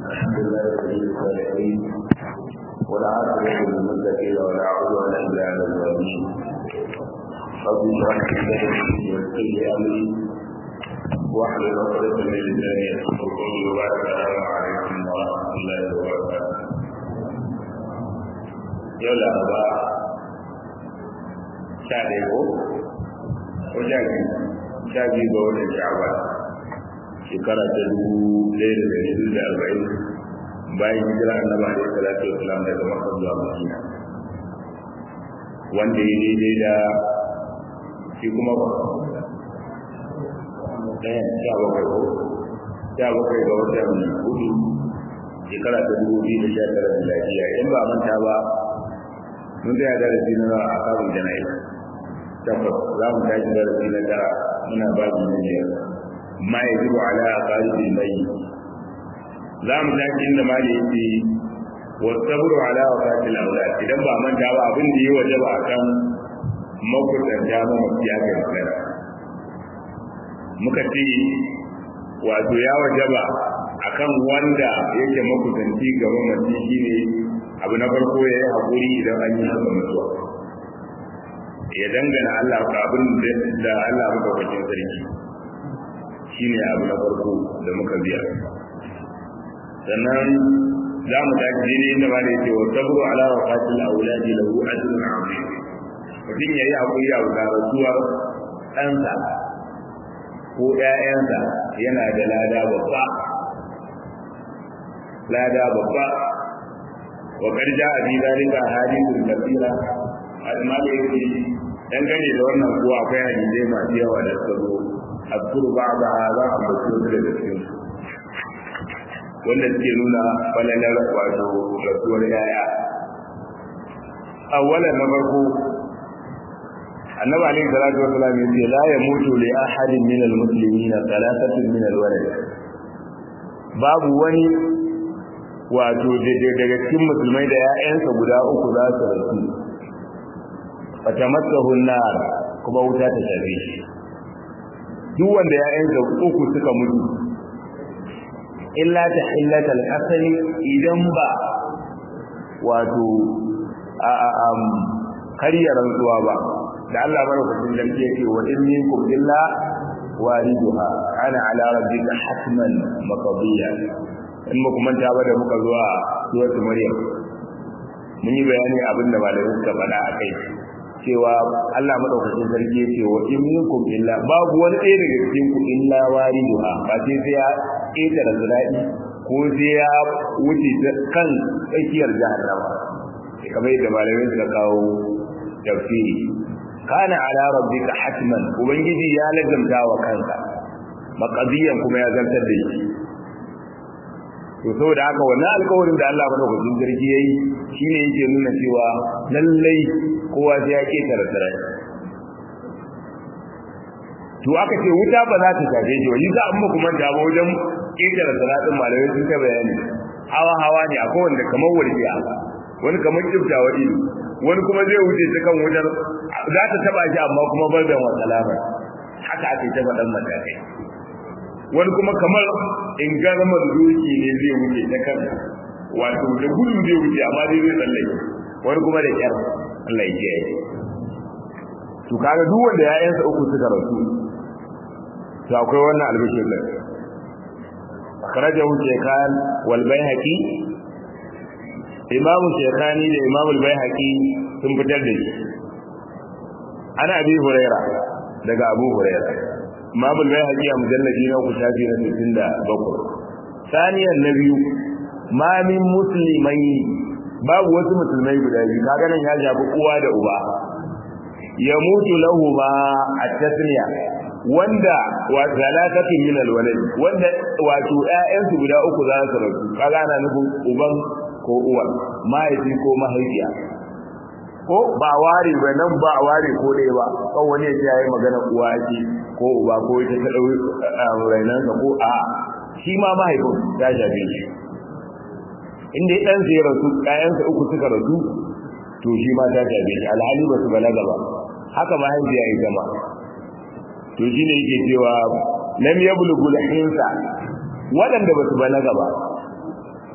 الحمد لله رب العالمين ولا عاقبة للمتقين ولا عدوان إلا على الظالمين رب اشرح لي صدري ويسر لي أمري واحلل عقدة من لساني يفقهوا قولي وبارك السلام عليكم ورحمة الله وبركاته yau laraba sha ɗaya ko ko sha biyu sha biyu ga watan sha'aba shekara ta dubu ɗaya da ɗari biyu da arba'in bayan hijira annabi alaihi salatu wasalam daga makka zuwa madina wanda ya daidai da shi kuma ba ɗaya sha bakwai ko sha bakwai ga watan hudu shekara ta dubu biyu da sha tara da lafiya in ba manta ba mun tsaya darasi na a kabin jana'i tabbas za mu tashi darasi na tara muna babu na biyar ma ya zuba ala a ƙarfin mai za mu tashi inda ma da yake wasabru ala wa fatil aulad idan ba manta ba abin da ya waje ba akan makusanta ma mafiya ga magana muka ce wato ya waje ba akan wanda yake makusanci ga mamaci shine abu na farko ya yi haƙuri idan an yi masa mutuwa ya dangana Allah ka abin da Allah muka kwakin sarki shi ne abu na farko da muka biya sannan za mu tafi daidai inda ba da yake wa sabru ala wa fatil auladi lahu ajrun azim mutum ya yi haƙuri a ga rasuwar ɗansa ko ƴaƴansa yana da lada babba lada babba وقد جاء في ذلك احاديث كثيره amma da yake dangane da wannan kuwa akwai hadisai masu yawa da suka zo azkuru ba'da za a bace su da cikin wanda suke nuna falalar wato rasuwar yaya awwalan na farko annabi alaihi salatu wasallam yace la yamutu li ahadin min almuslimin thalathatun min alwalad babu wani wato daga cikin musulmai da ‘ya'yansa guda uku za su rasu a tamassahun nar kuma wuta ta shafe shi duk wanda ‘ya'yansa uku suka mutu illa ta hillata al'asali idan ba wato a karya rantsuwa ba da Allah mara kusin lamke yake wa in minkum illa wariduha ana ala rabbika hatman maqdiya in ba kuma ta ba da muka zuwa suratul maryam mun yi bayani abin da malamai suka faɗa a kai cewa Allah madaukakin sarki yace wa in minkum illa babu wani ɗaya daga cikin ku illa wariduha ba sai sai ya ƙetare zira'i ko sai ya wuce kan tsakiyar jahannama kamar yadda malamai suka kawo tafsiri kana ala rabbika hatman ubangiji ya lazamta wa kansa maqadiyan kuma ya zartar da shi to saboda haka wannan alƙawarin da Allah madaukakin sarki yayi shine yake nuna cewa lallai kowa sai ya ketare sarai to aka ce wuta ba za ta shafe shi wani za a muku manta ba wajen ketare saratin malamai sun ta bayani hawa hawa ne akwai wanda kamar warkiya wani kamar kiftawa ido wani kuma zai wuce ta kan wutar za ta taba shi amma kuma bar da wa salama haka ake ta faɗan matakai wani kuma kamar in garmar doki ne zai wuce ta kan wato da gudu zai wuce amma dai zai tsallake wani kuma da kyar Allah ya kiyaye to kaga duk wanda ƴaƴansa uku suka rasu to akwai wannan albishir din akhrajahu shaykhan wal bayhaqi imam shaykhani da imam al bayhaqi sun fitar da shi ana abi huraira daga abu huraira imam al-bayhaqi a mujalladi na uku shafi na 67 saniyan na biyu ma min muslimai babu wasu musulmai guda biyu kaga nan ya shafi uwa da uba ya mutu lahu ma at-tasniya wanda wa zalatatu min al-walad wanda wato ƴaƴansu guda uku za su rasu kaga ana nufin uban ko uwa mahaifi ko mahaifiya ko ba ware ba nan ba ware ko dai ba kan wani ya ce yayi magana uwa ake ko uba ko ita ta dau rainan ko a shi ma mahaifin ya shafe shi inda ya dan sai rasu kayansa uku suka rasu to shi ma ta shafe shi alhali ba su balaga ba haka mahaifiya ita ma to shine yake cewa lam yablughu al-hinsa wadanda basu balaga ba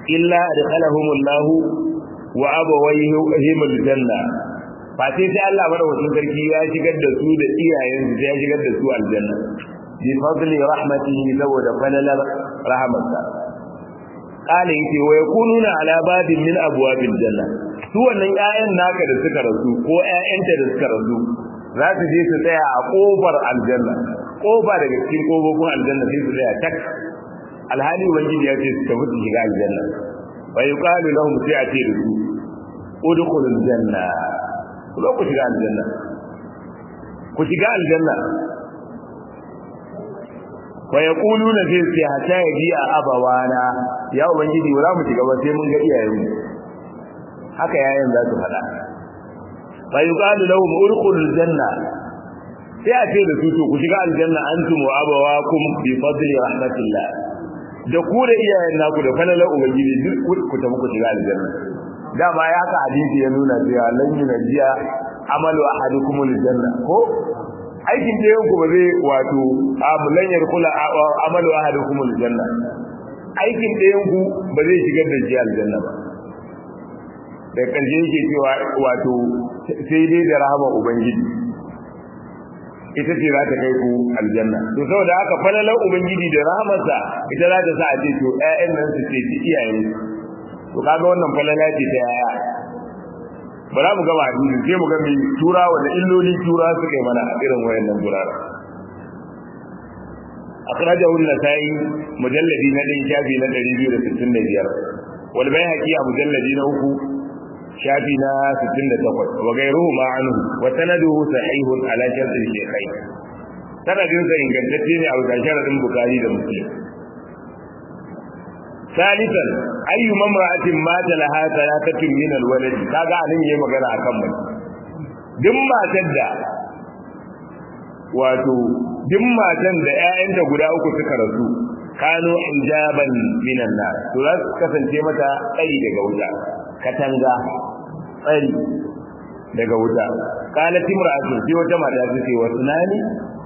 illa adkhalahumullahu wa abawayhim aljanna fa sai sai Allah madaukakin sarki ya shigar da su da iyayensu sai ya shigar da su aljanna bi fadli rahmatihi saboda falalar rahmatsa qala yace wa yakununa ala babin min abwabil janna su wannan ƴaƴan naka da suka rasu ko ƴaƴanta da suka rasu za su je su tsaya a kofar aljanna kofa daga cikin kofofin aljanna sai su tsaya tak alhali ubangiji ya ce su tafi su shiga aljanna wa yuqalu lahum sai a ce da su udkhulul janna ku ku shiga aljanna ku shiga aljanna wa yaquluna fi sai hatta yaji a abawana ya ubangiji wala mu shiga ba sai mun ga iyayenmu haka yayin za su fada fa yuqalu lahum udkhulul janna sai a ce da su to ku shiga aljanna antum wa abawakum bi fadli rahmatillah da ku da iyayen naku da falalar ubangiji duk ku tafi ku shiga aljanna dama ya ka hadisi ya nuna cewa lan yunjiya amalu ahadukum aljanna ko aikin da yanku ba zai wato amulan yarkula amalu ahadukum aljanna aikin da yanku ba zai shigar da shi aljanna ba da karshe yake cewa wato sai dai da rahama ubangiji ita ce za ta kai ku aljanna to saboda haka falalar ubangiji da rahamarsa ita za ta sa a ce to ƴaƴan nan su ce ci iyayen to kaga wannan falala ce ta yaya ba za mu gaba hadisi sai mu ga mai tura wanda illoli tura suka yi mana a irin wayannan gurara akhrajahu an-nasai mujalladi na ɗin shafi na 265 wal bayhaqi a mujalladi na uku shafi na 68 wa gairuhu ma anhu wa sanaduhu sahihun ala shart al-shaykhain sanadin sa ingantacce ne a wajen sharadin bukhari da muslim ثالثا اي امراه مات لها ثلاثه من الولد kaga anan yayi magana akan mai duk matar da wato duk matan da ƴaƴanta guda uku suka rasu kano hijaban minan nar to za su kasance mata tsari daga wuta katanga tsari daga wuta qalat imra'atu sai wata mata ta ce wa sunani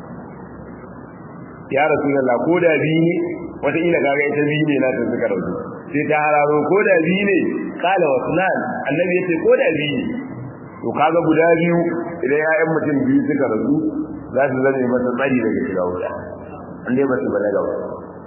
ya rasulullah ko da bi ne wata ila kaga ita bi ne na ta suka rasu sai ta hararo ko da bi ne qala wa sunan annabi yace ko da bi ne to kaga guda biyu idan ya'yan mutum biyu suka rasu za su zame masa tsari daga shiga wuta an dai ba su balaga ba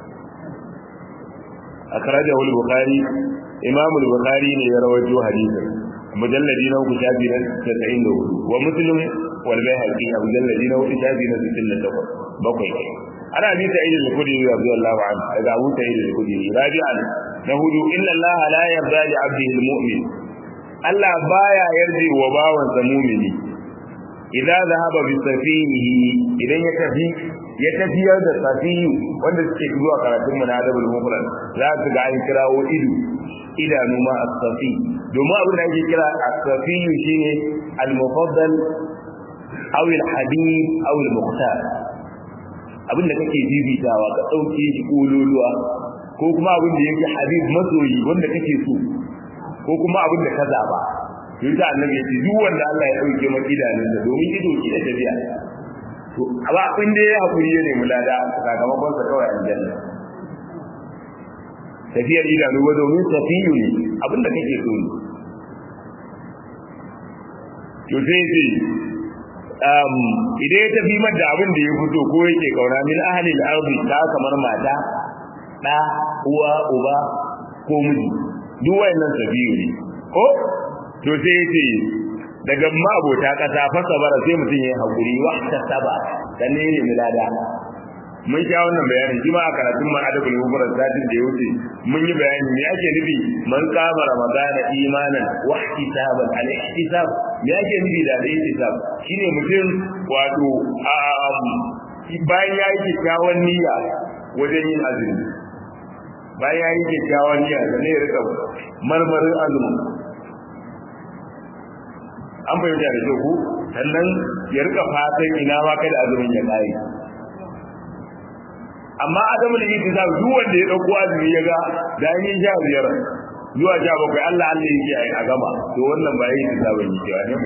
akhrajahu al-bukhari imam al-bukhari ne ya rawaito hadisin mujalladi na uku shafi na 94 wa muslim wal bayhaqi a mujalladi na uku shafi na 68 bakwai ana bi sa'id al-khudri radiyallahu anhu daga abu sa'id al-khudri rabi'an na hudu inna allaha la yarda li 'abdihi al-mu'min Allah baya yarda wa bawansa mu'mini idan zahaba bi safihi idan ya tafi ya tafiyar da safiyu wanda suke zuwa karatun mu na adabul mufrad za su ga an kirawo ido idanu ma as-safi domin abin da ake kira as-safiyu shine al-mufaddal aw al-habib aw al-mukhtar abin da kake bibitawa ka dauke shi kololuwa ko kuma abin da yake habib masoyi wanda kake so ko kuma abin da ka zaba yasa annabi ya ce duk wanda Allah ya dauke maka idanunsa domin ido shi da tafiya to ba kun da ya hakuri ya nemi lada sakamakon sa kawai aljanna tafiyar idanu ba domin safiyu ne abinda kake so ne to sai ce um idan ya tafi mata abin da ya fito ko yake kauna min ahli al-ardi ta kamar mata da uwa uba ko miji duk wayannan safiyu ne ko to sai yace daga mabota kasa fasa bara sai mutum yayi hakuri wa ta saba dan ne ne milada mun sha wannan bayanin shi ma a karatun man adabul mufrad satin da ya wuce mun yi bayani me ake nufi man kama ramadana imanan wa ihtisaban al ihtisab me ake nufi da al ihtisab shine mutum wato bayan ya yi kyakkyawan niyya wajen yin azumi bayan ya yi kyakkyawan niyya da ne rika marmarin azumi an fahimta da kyau ku sannan ya rika fatan ina ma kada azumin ya kare amma adamu da yake za duk wanda ya dauko azumi ya ga da yin sha biyar zuwa sha bakwai Allah Allah yake a gama to wannan ba yake sabon yi cewa ne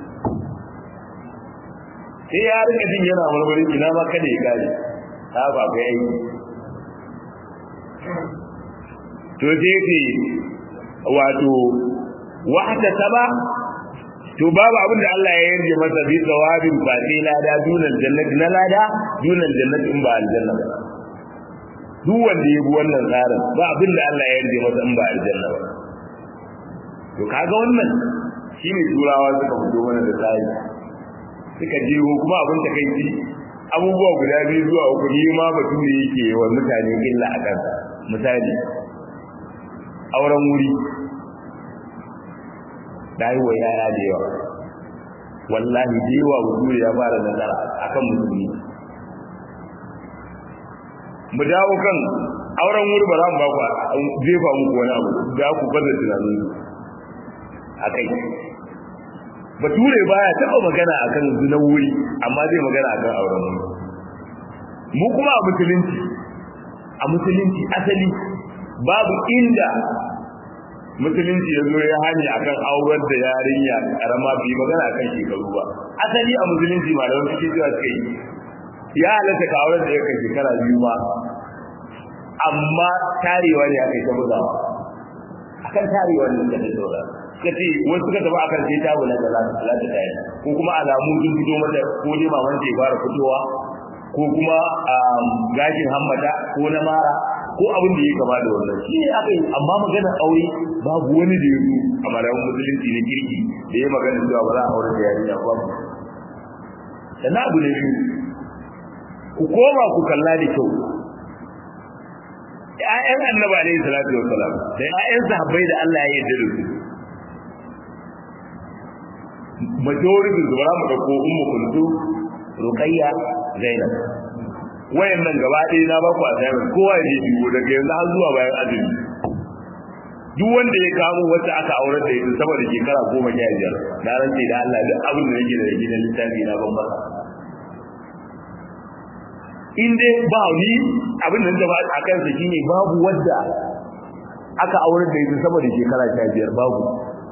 sai ya rika jin yana marmari ina ma kada ya kare ta ba ga yi to sai ce wato wahta saba to babu abin da Allah ya yarje masa bi tsawabin ba sai lada dunal jannati na lada dunal jannati in ba aljanna ba duk wanda ya bi wannan tsarin ba abin da Allah ya yarje masa in ba aljanna ba to kaga wannan shine turawa suka fito mana da tsari suka je kuma abin da kai ji abubuwa guda biyu zuwa uku ni ma bature yake wa mutane illa a kansa misali auren wuri da yi wa yaya da yawa wallahi da yawa bature ya fara nazara akan musulmi mu dawo kan auren wuri ba za mu ba ku jefa muku wani abu da ku baza tunanin a kai bature baya taɓa magana akan zina wuri amma zai magana akan auren wuri mu kuma a musulunci a musulunci asali babu inda musulunci ya zo ya hani akan auren da yarinya karama bi magana akan shekaru ba asali a musulunci malaman suke cewa suka yi ya halatta ka auren da ya kai shekara biyu ba amma tarewa ne aka yi ta bugawa akan tarewa ne suka ta saura suka ce wasu suka tafi akan sai ta wula da za ta ta tayi ko kuma alamu sun fito mata ko dai maman ta fara fitowa ko kuma gashin hammata ko na mara ko abin da ya kama da wannan shi ne aka yi amma magana aure babu wani da ya zo a malamin musulunci na kirki da ya magana cewa ba za a aure da yarinya ba sannan abu ne biyu ku koma ku kalla da kyau ƴaƴan annabi alaihi salatu wassalam da ƴaƴan sahabbai da Allah ya yarda da su majority da bara mu dauko ummu kuntu ruqayya zainab wayannan gaba ɗaya na baku a sayar kowa ya je biyo daga yanzu har zuwa bayan azumi duk wanda ya kamo wacce aka aurar da ita saboda shekara goma sha biyar na rantse da Allah duk abin da nake da gidan littafi na ban masa in dai ba ni abin da ba a kansa shine babu wadda aka aurar da ita saboda shekara sha biyar babu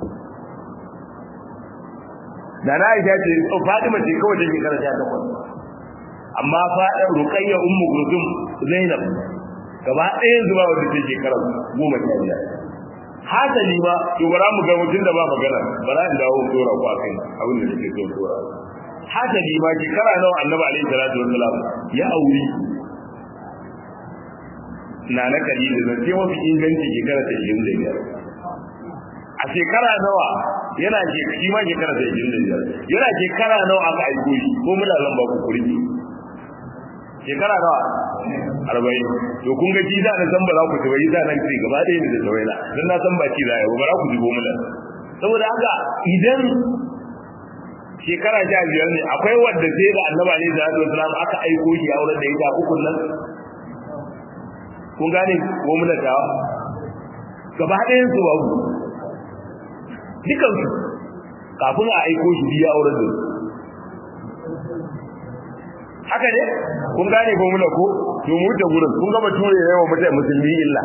da na aisha ce Fatima ce kawai da shekara sha takwas amma faɗin ruqayya ummu kulsum zainab gaba ɗaya zuwa wanda ce shekara goma sha biyar hasali ba to bara mu ga mutum da ba magana bara in dawo dora ku akai abin da nake so dora hasali ba shekara nawa annabi alaihi salatu wassalam ya auri na na kalili da ce mafi inganci shekara ta 25 a shekara nawa yana ke shi ma shekara ta 25 yana shekara nawa aka aiko shi ko muna zan ba ku kurki shekara nawa arba'in to kun ga jiza na san ba za ku ci ba jiza nan ce gaba ɗaya ne da tawaila dan na san ba ci za ba za ku ji gomula saboda haka idan shekara sha biyar ne akwai wadda sai da annaba ne da sallallahu alaihi aka aiko shi auren da ita ukun nan kun gane gomula ta gaba ɗayan su babu dukan su kafin a aiko shi biya auren da haka ne kun gane ko muna ko to mu da gurin kun ga bature yawa mutane musulmi illa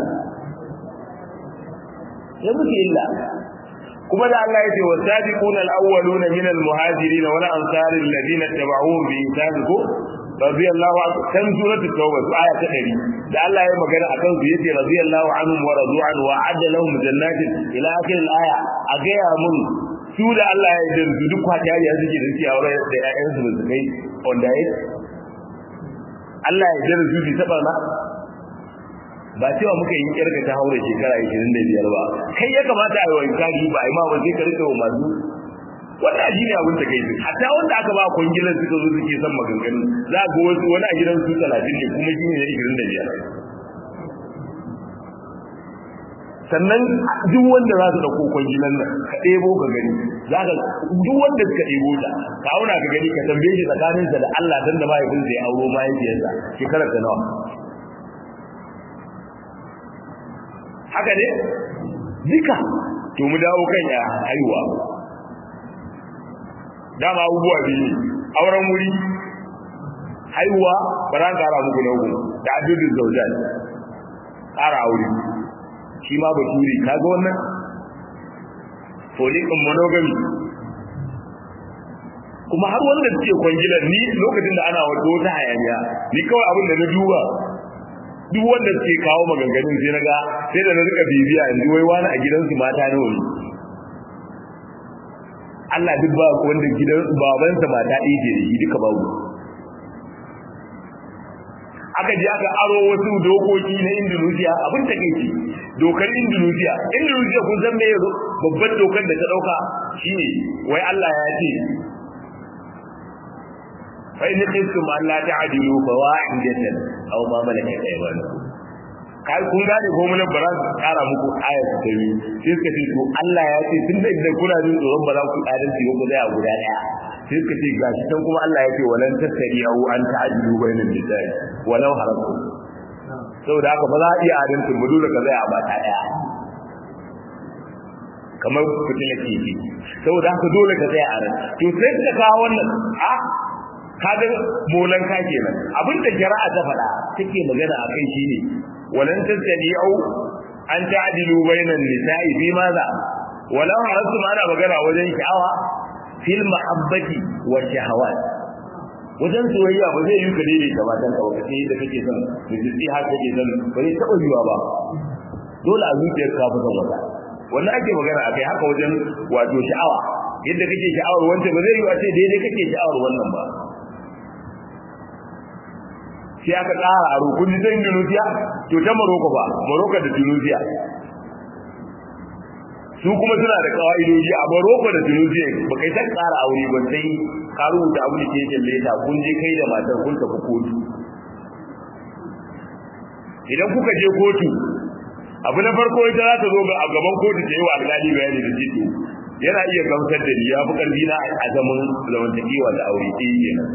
ya muke illa kuma da Allah yace wasabiquna alawwaluna min almuhajirin wal ansar alladhina tabauhum bi ihsan ko radiyallahu anhu kan suratul tauba aya ta 100 da Allah ya magana akan su yace radiyallahu anhum wa radu an wa adda lahum jannatin ila akhir alaya a ga ya mun su da Allah ya yarda su duk kwatiyari a suke da suke aure da ƴaƴansu da su kai wanda ya Allah ya jira zubi ta barna ba cewa muka yi kirga ta haure shekara 25 ba kai ya kamata a yi wani kari ba a yi ma ba sai ka rika wa masu wannan shi ne abin da kai hatta wanda aka ba kwangilan suka zo suke son maganganu za ga wasu wani a gidan su 30 ne kuma shi ne 25 sannan duk wanda za su dauko kwangilan nan ka ɗebo ka gani za ka duk wanda suka ɗebo ta ka auna ka gani ka tambaye shi tsakaninsa da Allah dan da mahaifinsa ya auro mahaifiyarsa shekarar ta nawa haka ne duka to mu dawo kan ya haihuwa dama abubuwa biyu auren wuri haihuwa ba za ƙara muku na uku da adudin zaujan ƙara aure shi ma baturi kaga wannan folikin monogamy kuma har wanda suke kwangilar ni lokacin da ana wato wata hayaniya ni kawai abin da na duba duk wanda suke kawo maganganun sai naga sai da na rika bibiya yanzu wai wani a gidansu mata nawa ne Allah duk ba wanda gidan babansa mata ɗaya ce da shi duka babu aka je aka aro wasu dokoki na Indonesia abin ta kai ce dokar Indonesia Indonesia kun san me yazo babban dokar da ta dauka shine wai Allah ya ce fa in khiftum an la ta'dilu fawahidatan aw ma malakat aymanukum kai kun gane ko mun bara kara muku ayat ta biyu sai suka ce to Allah ya ce tunda idan kuna jin tsoron ba za ku adalci ba ku zaya guda daya sai suka ce gashi can kuma Allah ya ce walan tattariyahu an ta'dilu bainan nisa'i walau haraku saboda haka ba za a iya adalci ba dole ka zaya a mata daya kamar fitila kifi saboda haka dole ka tsaya a ran to sai suka kawo wannan a kaga molan ka kenan abinda shari'a ta faɗa take magana akai shine walan tasdi'u an ta'dilu bainan nisa'i fi maza walau harasu ana magana wajen sha'awa fil mahabbati wa shahawat wajen soyayya ba zai yi ka daidai da matan ka wata sai da kake son da jiki har kake son ba zai taɓa yiwa ba dole a zuciyar ka fi son wata wannan ake magana a kai haka wajen wato sha'awa yadda kake sha'awar wanda ba zai yi a ce daidai kake sha'awar wannan ba sai aka tsara a rukun ta Indonesia to ta Morocco ba Morocco da Tunisia su kuma suna da kawaidoji a Morocco da Tunisia ba kai san tsara aure ba sai ka rubuta abu da ke leta kun je kai da matar kun tafi kotu idan kuka je kotu abu na farko ita za ta zo ga a gaban kotu ta yi wa alƙali bayani da jito yana iya gamsar da ni ya fi ƙarfi na a zaman zamantakewa da aure ɗaya kenan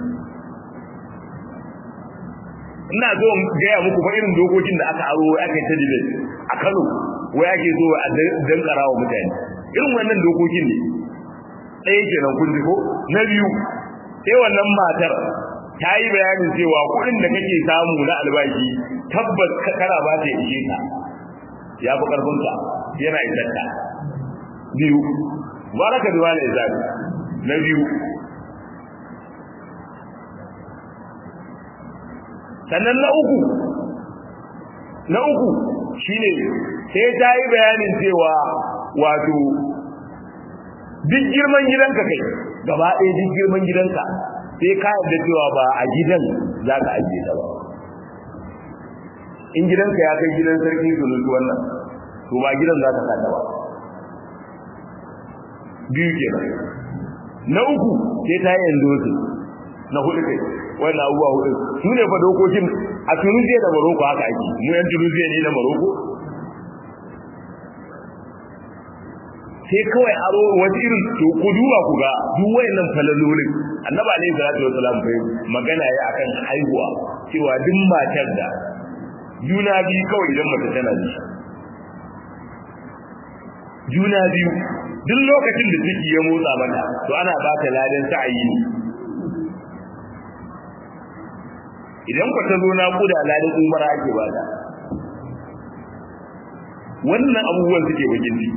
ina zo gaya muku fa irin dokokin da aka aro aka yi ta debate a Kano wai ake zo a dankara wa mutane irin wannan dokokin ne ɗaya kenan kun ji ko na biyu sai wannan matar ta yi bayanin cewa kuɗin da kake samu na albashi tabbas kana ba ta ishe ka ya fi ƙarfinka yana isarka biyu baraka da wani izabi na biyu sannan na uku na uku shine sai ta yi bayanin cewa wato duk girman gidanka kai gaba ɗaya duk girman gidanka sai ka yarda cewa ba a gidan za ka ajiye ta ba in gidanka ya kai gidan sarki sunusu wannan to ba gidan za ka sata ba biyu kenan na uku sai ta yi yanzu na hudu kai wannan abubuwa hudu su ne fa dokokin a tunisiya da maroko haka ake mu yan tunisiya ne na maroko sai kawai aro wata irin to ku duba ku ga duk wayannan falalolin annabi alaihi salatu wasalam bai magana ya akan haihuwa cewa duk matar da juna biyu kawai idan mace tana da juna biyu duk lokacin da ciki ya motsa mata to ana ba ta ladan sa'ayi ne idan ku ta zo na kuda ladan umara ake ba ta wannan abubuwan suke bakin ciki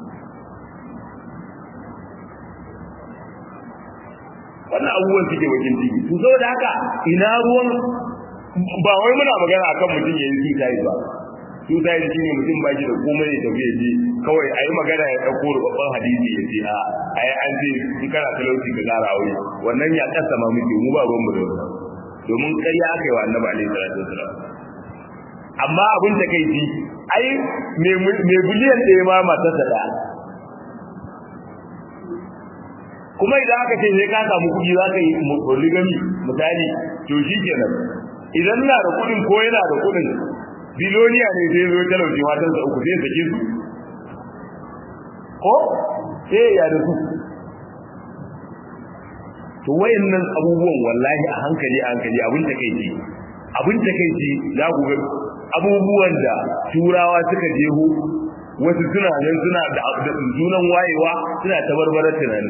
wannan abubuwan suke bakin ciki to saboda haka ina ruwan ba wai muna magana akan mutum yayin suicide ba suicide shine mutum ba shi da komai ya tafi je kawai ayi magana ya dauko babban hadisi ya ce a ai an ce in kana talauci ka gara aure wannan ya kasa ma muke mu ba ruwan mu da wannan domin ƙarya aka yi wa annabi alaihi salatu wasalam amma abin da kai ji ai me biliyan ɗaya ma matarsa da kuma idan aka ce sai ka samu kuɗi za ka yi polygamy misali to shi kenan idan na da kuɗin ko yana da kuɗin biloniya ne sai zo talauci matansa uku sai sake su ko sai ya da su to wayannan abubuwan wallahi a hankali a hankali abin ta kai ce abin ta kai ce za ku ga abubuwan da turawa suka jeho wasu suna nan suna da junan wayewa suna tabarbarar tunani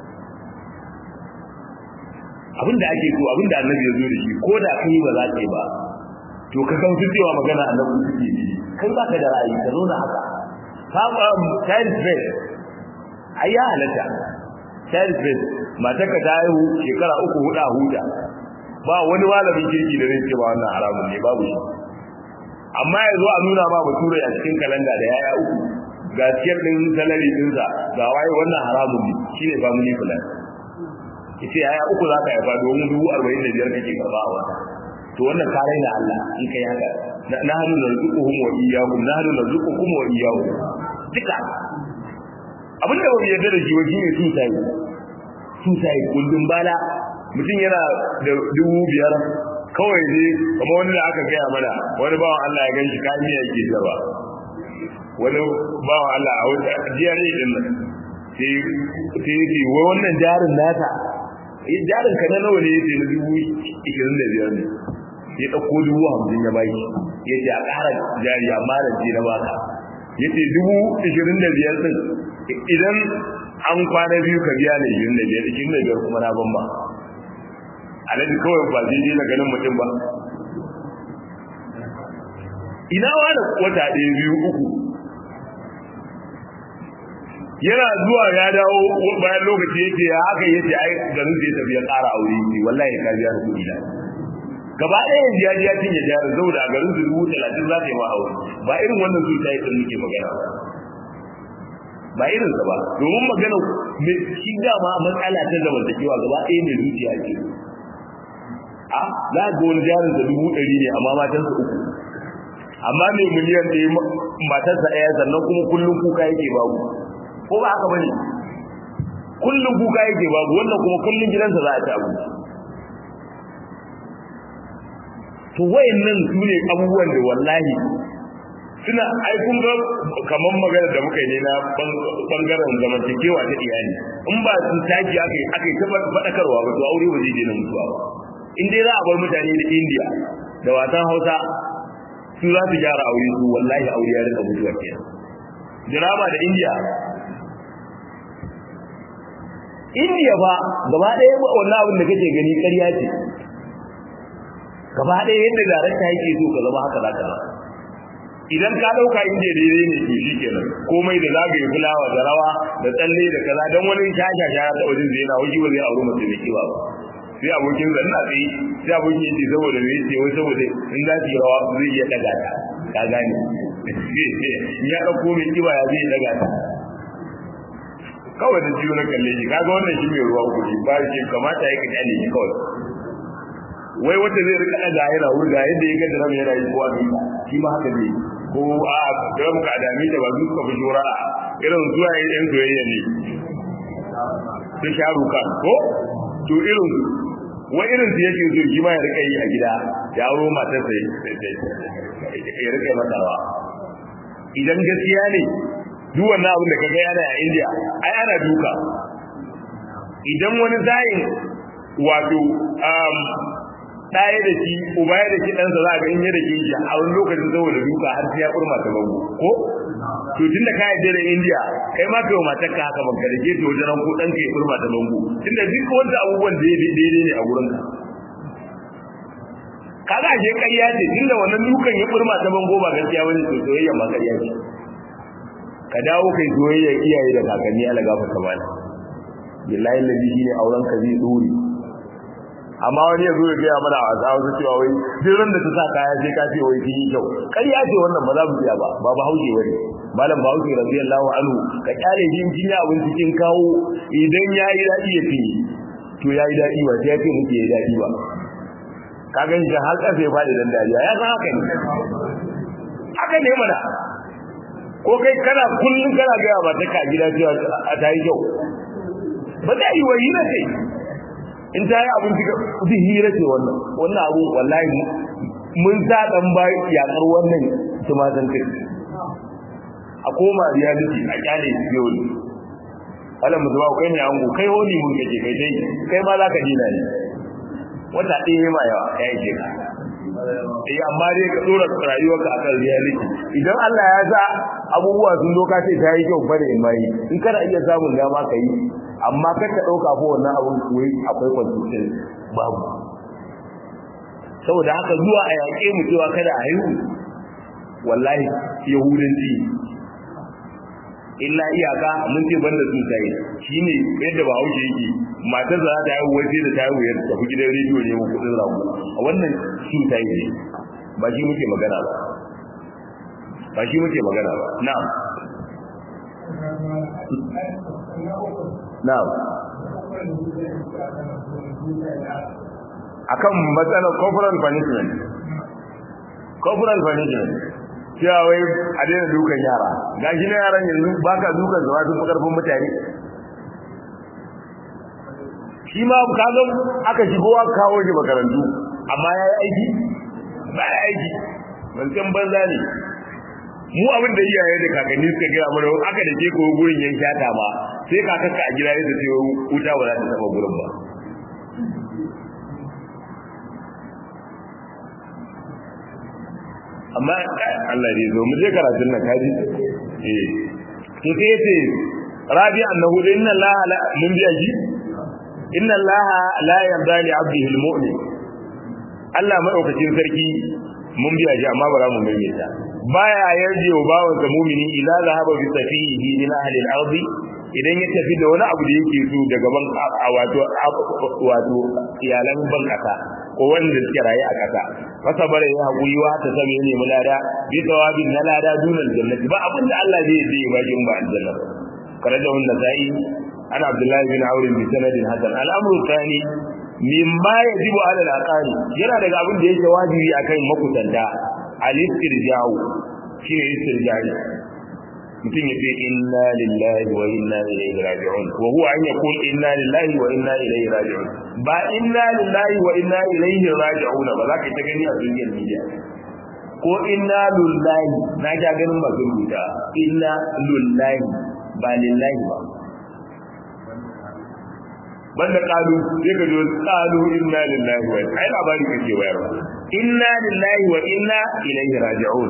abin da ake so abin da annabi ya zo da shi ko da kai ba za ka yi ba to ka san cewa magana annabi suke yi kai ba ka da ra'ayi ka zo na haka ka ba child bed ai ya halatta child bed matar ka ta haihu shekara uku huda huda ba wani malamin kirki da zai ce ba wannan haramun ne babu shi amma ya zo a nuna ma bature a cikin kalanda da yaya uku ga ciyar din salari dinsa ga waye wannan haramun ne shine family plan ita yaya uku za ka haifa domin dubu arba'in da biyar kake karba a wata to wannan ka raina Allah in kai haka na hadu na zuquhum wa iyyakum na hadu na zuqukum wa iyyakum duka abin da bai yarda da shi wa shine su sai su sai kullum bala mutum yana da dubu biyar kawai ne kamar wani da aka gaya mana wani bawan Allah ya gan shi kayan miya yake zaba wani bawan Allah a wata jiyar din nan sai yake wai wannan jarin nata jarin ka na nawa ne yake na dubu ishirin da biyar ne ya ɗauko dubu hamsin ya baki ya ce a ƙara jari amma da ce na baka ya ce dubu ishirin da biyar ɗin idan an kwana biyu ka biya ne ishirin da biyar ishirin da biyar kuma na ban ba alaji kawai ba zai je na ganin mutum ba ina wani wata ɗaya biyu uku yana zuwa ya dawo bayan lokaci yace ya haka yace ai garin zai tafi ya ƙara aure ne wallahi ka biya kuɗi da gaba ɗaya yanzu ya ji ya cinye jari saboda a garin su dubu talatin za ta yi ma aure ba irin wannan su tayi sun muke magana ba ba irin sa ba domin magana me shi dama matsala ta zamantakewa gaba ɗaya mai zuciya ce a za ga wani jarin da dubu ɗari ne amma matansa uku amma mai miliyan ɗaya matarsa ɗaya sannan kuma kullum kuka yake babu ko ba haka bane kullum kuka yake babu wannan kuma kullum gidansa za a ci abinci to wayannan su ne abubuwan da wallahi suna ai kun ga kaman magana da muka yi ne na bangaren zamantakewa ta iyali in ba su taki aka yi aka yi ta faɗakarwa ba to aure ba zai daina mutuwa ba in dai za a bar mutane da indiya da wasan hausa su za su gyara aure su wallahi aure ya rika mutuwa ke drama da indiya indiya ba gaba ɗaya wannan abin da kake gani ƙarya ce gaba ɗaya yadda darakta yake so ka zama haka za ka zama idan ka ɗauka indiya daidai ne to shi kenan komai da zagaye fulawa da rawa da tsalle da kaza don wani shasha sha ta wajen zai na wuji ba zai auri mace mai kiba ba sai abokin zanna tsaye sai abokin yace saboda me yace wai saboda in za su yi rawa zai iya daga ta ka gane ya ɗauko mai kiba ya zai daga ta kawai da jiyo na kalle shi kaga wannan shi mai ruwa kuɗi ba shi kamata ya kaɗa ne shi kawai wai wanda zai rika daga yana wurga yadda ya ga ram yana yi kowa ne shi ma haka ne ko a ram ka dami da ba su ka fi shura irin zuwa yin yan soyayya ne su sharu kan ko to irin su wai irin su yake so shi ma ya rika yi a gida ya aro matarsa ya rika masa rawa idan gaskiya ne duk wannan abin da kaga yana a India ai ana duka idan wani zayin wato um ɗaya da shi uba ya da shi ɗansa za a ga in ya da shi a wani lokacin saboda duka har sai ya kurma ta bango ko to tun da ka yarda da India kai ma kai wa matarka haka banka da ke to wajen ko ɗanka ya kurma ta bango tunda duk wanda abubuwan da daidai ne a gurin ka kaga ashe ƙarya ce tunda wannan dukan ya kurma ta bango ba gaskiya bane to soyayya ma ƙarya ce ka dawo kai soyayya iyaye da kakanni ala gafa kamala billahi ladhi shine auren ka zai dore amma wani ya zo ya gaya mana a wasa wasu cewa wai duk ran da ta sa kaya sai ka ce wai kin yi kyau ƙarya ce wannan ba za mu iya ba ba ba hauje wani malam ba hauje radiyallahu anhu ka kyale jin kin ya abin cikin kawo idan yayi dadi ya fi to yayi dadi ba sai ya ce muke yayi dadi ba ka gan shi har ƙasa ya faɗi dan dariya ya san haka ne haka ne mana ko kai kana kullum kana gaya ba ta ka gida cewa a ta yi kyau ba ta yi wa hira ce in ta yi abinci ga kudi hira ce wannan wannan abu wallahi mun sa dan ba yakar wannan tumatan kai a koma reality a kyale yau ala mu zuwa kai ne ango kai honi mun kace kai dai kai ma za ka dina ne wata ɗaya ma yawa ya yi ka eh amma dai ka dora rayuwarka akan reality idan Allah ya sa abubuwa sun doka sai ta yi kyau bare in mai in kana iya samun dama ka yi amma kar ka dauka ko wannan abun koyi akwai constitution babu saboda haka zuwa a yaƙe mu cewa kada a haihu wallahi yahudanci illa iyaka mun ce banda su sai shine yadda ba hauke yake matar za ta haihu wai sai da ta haihu ya tafi gidan rediyo ne mu kudin rago wannan su sai ne ba shi muke magana ba ba shi muke magana ba na'am na'am akan matsalar corporal punishment corporal punishment cewa wai a daina dukan yara ga shi na yaran yanzu ba ka dukan zama sun fi karfin mutane shi ma kaga aka shigo aka kawo shi makarantu amma ya yi aiki ba ya aiki bancan banza ne mu abin da iyaye da kakanni suka gaya mana aka da ke ko gurin yan shata ma sai kakanka a gida ya ce wuta ba za ta taba gurin ba amma Allah ne zo mu je karatun nan kaji eh to sai yace rabi annahu inna Allah la mun biya ji inna Allah la yarda li 'abdihi al-mu'min Allah madaukakin sarki mun biya ji amma ba za mu maimaita baya yarje wa bawan sa mu'mini idza zahaba bi safihi min ahli al-ardi idan ya tafi da wani abu da yake so daga ban wato wato iyalan ban kasa ko wanda suke raye a kasa fasa bare ya hakuri wa ta sami ne mulada bi tawabin na lada dunal jannati ba abin da Allah zai yi ba jin ba aljanna karaja wannan sai ana abdullahi bin aure bi sanadin hasan al'amru thani mimma yajibu ala al-aqari yana daga abin da yake wajibi akan makutanta al-istirja'u shine istirja'i mutum ya ce inna lillahi wa inna ilaihi raji'un wa huwa an yaqul inna lillahi wa inna ilaihi raji'un ba inna lillahi wa inna ilaihi raji'un ba za ka ta gani a duniyar media ko inna lillahi na ga ganin masu rubuta inna lillahi ba lillahi ba banda kalu sai ka ji kalu inna lillahi wa ai labari kake wayarwa inna lillahi wa inna ilaihi raji'un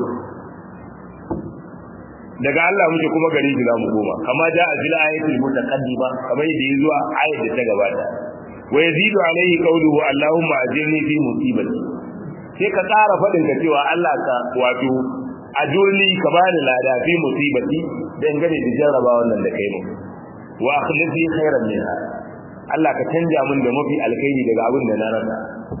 daga Allah muke kuma gari shi za mu koma kama ja a fil ayatul mutaqaddima kamar yadda ya zuwa ayat da ta gabata wa yazidu alaihi qawluhu allahumma ajirni fi musibati sai ka tsara fadin ka cewa Allah ka wato ajurni ka bani lada fi musibati dangane da jarraba wannan da kai mu wa akhlifni khairan minha Allah ka canja min da mafi alkhairi daga abin da na rasa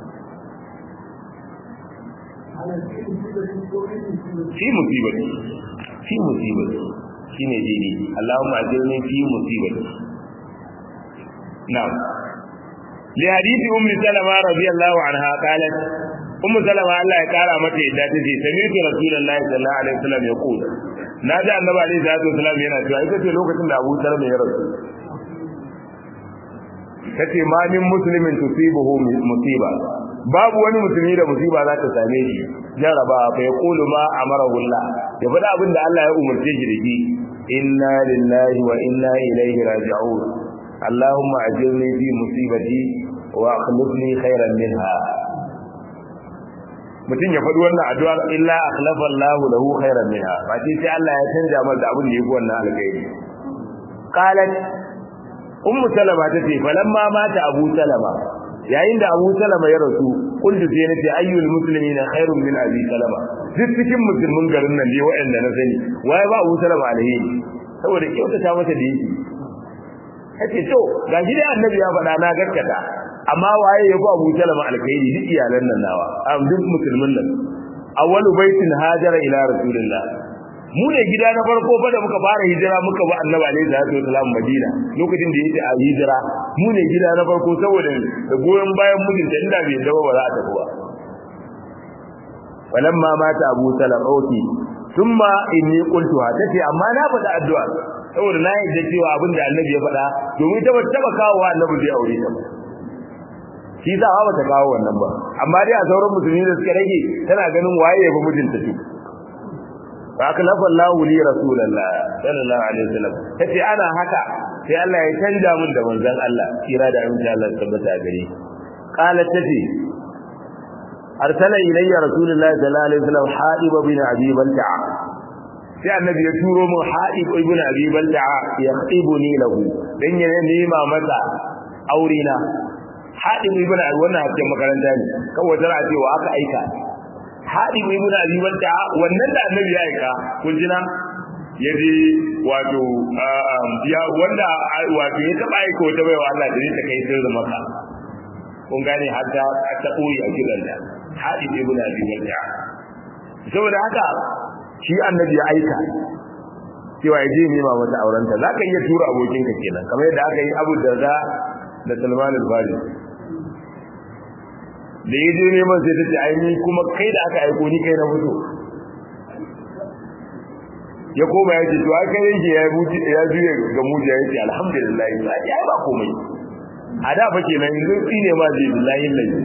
fi musibati fi musibati shine dini Allahumma ajirni fi musibati na'am li hadisi ummi salama radiyallahu anha qalat ummu salama Allah ya kara mata yadda ta ce sami'tu rasulullahi sallallahu alaihi wasallam yaqul na ji annabi alaihi salatu wasallam yana cewa ita ce lokacin da Abu Talib ya rasu tace ma min muslimin tusibuhu musiba babu wani musulmi da musiba za ta same shi jaraba fa yaqulu ma amarahu Allah ya faɗa abin da Allah ya umarce shi da shi inna lillahi wa inna ilaihi raji'un allahumma ajirni fi musibati wa akhlifni khairan minha mutum ya faɗi wannan addu'ar illa akhlafa Allah lahu khairan minha ba sai Allah ya canja masa abin da yake wannan alkhairi qalat ummu salama tace falamma mata abu salama yayin da Abu Salama ya rasu kullu sai nace ayyul muslimina khairun min Abi Salama duk cikin musulmin garin nan ne waɗanda na sani waye ba Abu Salama alheri saboda kyauta ta masa da yake kace to gashi dai annabi ya faɗa na gaskata amma waye ya fi Abu Salama alkhairi duk iyalan nan nawa am duk musulmin nan awwalu baitin hajara ila rasulillah mu ne gida na farko fa da muka fara hijira muka ba annabi alaihi salatu wasalam madina lokacin da yake a hijira mu ne gida na farko saboda da goyon bayan mijinta inda bai dawo ba za a tafi ba walamma mata abu salam oki thumma inni qultu ha tace amma na faɗa addu'a saboda na yadda cewa abin da annabi ya faɗa domin ta bata taba kawo wa annabi zai aure ta shi za ba ta kawo wannan ba amma dai a sauran musulmi da suka rage tana ganin waye ya fi mijinta su fakalafa Allah li rasulullah sallallahu alaihi wasallam tace ana haka sai Allah ya canja mun da manzon Allah kira da aminci Allah tabbata gare qalat tace arsala ilayya rasulullah sallallahu alaihi wasallam haib bin abi balta'a sai annabi ya turo mun haib ibn abi balta'a yaqibuni lahu dan ya nema masa aurena haib ibn abi wannan hakin makaranta ne kawai tana cewa aka aika haɗin ibn abi wanda wannan da annabi ya aika kun jina yaje wato ya wanda wato ya taba aika wata baiwa Allah da ta kai sirri maka kun gane har ta ta koyi a gidan da haɗin ibn abi wanda saboda haka shi annabi ya aika cewa ya je nema mata aurenta za ka iya tura abokinka kenan kamar yadda aka yi abu da za da salman al-fari da ya je neman sai ta ce aini kuma kai da aka aiko ni kai na fito ya koma ya ce to ai kai yake ya buci ya juye ga mujiya ya ce alhamdulillah ya ce ai ba komai a da fa kenan yanzu tsine ma zai billahi lillahi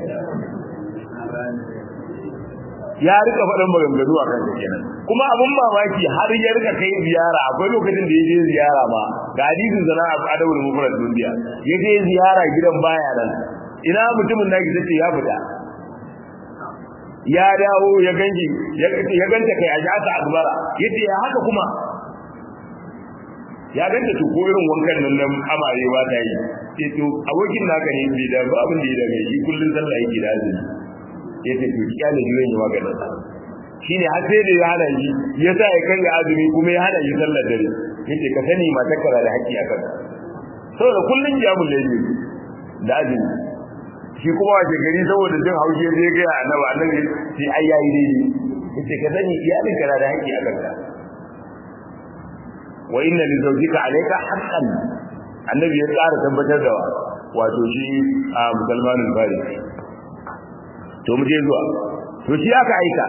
ya rika faɗin maganganu a kansa kenan kuma abin mamaki har ya rika kai ziyara akwai lokacin da ya je ziyara ma ga hadisin sana a adawul mufrad duniya ya je ziyara gidan baya nan ina mutumin naki tace ya fita ya dawo ya ganji ya ganta kai a jata akbara yace ya haka kuma ya ganta to ko irin wankan nan nan amarewa ta yi sai to abokin naka ne bai da ba abin da ya dame shi kullun sallah yake da azumi yace to kyale jiran yi maganin sa shine har sai da ya hana shi ya sa ya kanga azumi kuma ya hana shi sallar dare yace ka sani matar ka da haƙƙi a kanka saboda kullun jiyamul layli da azumi shi kuma wace gari saboda jin haushi zai ga annabi annabi sai ai yayi daidai yace ka sani iyalin ka da haƙƙi a kanka wa inna li zawjika alayka haqqan annabi ya tsara tabbatar da wato shi a musulmanin bari to mu je zuwa to shi aka aika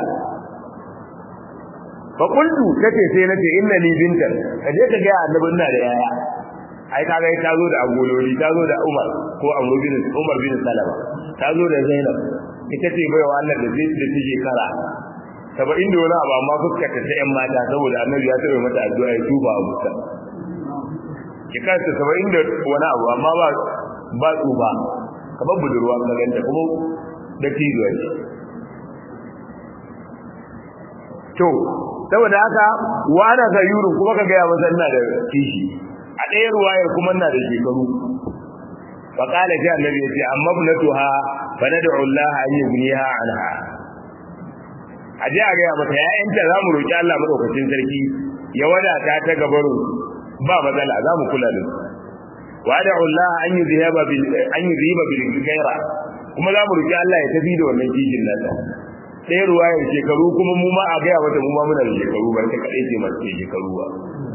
fa qultu kace sai nace inna li bintan kaje ka ga annabi ina da yaya ai kaga ta zo da agololi ta zo da Umar ko Amr bin Umar bin Salama ta zo da Zainab ita ce baiwa Allah da zai da take kara saba'in da wani abu amma fuskar ta ta yan mata saboda annabi ya taɓa mata addu'a ya tuba a fuska ki kanta saba'in da wani abu amma ba ba tsuba kamar budurwa ka ganta kuma da tijuwa ce to saboda haka wa ana sayuru kuma ka gaya masa ina da kishi a ɗaya ruwayar kuma ina da shekaru fa qala sai annabi ya ce amma ibnatuha fa nad'u Allah an yughniha anha aje a gaya mata ya'yanta zamu roki Allah madaukakin sarki ya wadata ta gabaru ba matsala zamu kula da su wa da'u Allah an yuzhiba bil an yuzhiba bil khaira kuma zamu roki Allah ya tafi da wannan kijin nata ɗaya ruwayar shekaru kuma mu ma a gaya mata mu ma muna da shekaru ba ta kaɗai ce masu shekaru ba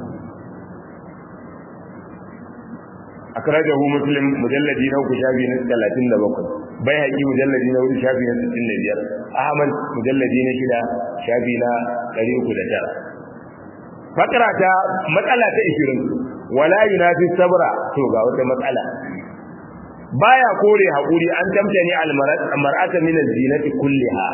akrajahu muslim mujalladi na uku shafi na talatin da bakwai bai haƙi mujalladi na hudu shafi na sittin da biyar ahmad mujalladi na shida shafi na ɗari uku da tara fakara ta matsala ta ishirin wala yunafi sabra to ga wata matsala baya kore haƙuri an tamtani almar'ata min az-zinati kulliha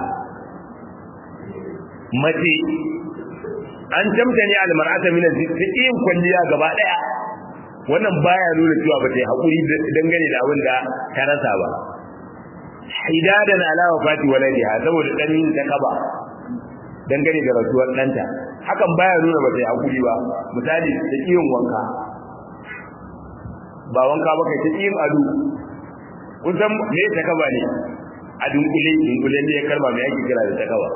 mace an tamtani almar'ata min az-zinati kulliha gaba daya wannan baya nuna cewa ba ta yi haƙuri dangane da abin da ta rasa ba hidadan ala wafati waladiha saboda dan yin ta kaba dangane da rasuwar ɗanta hakan baya nuna ba ta yi haƙuri ba misali ta kiyin wanka ba wanka ba kai ta kiyin ado kun san me ta kaba ne a dunkule dunkule ne ya kalma me ake kira da ta kaba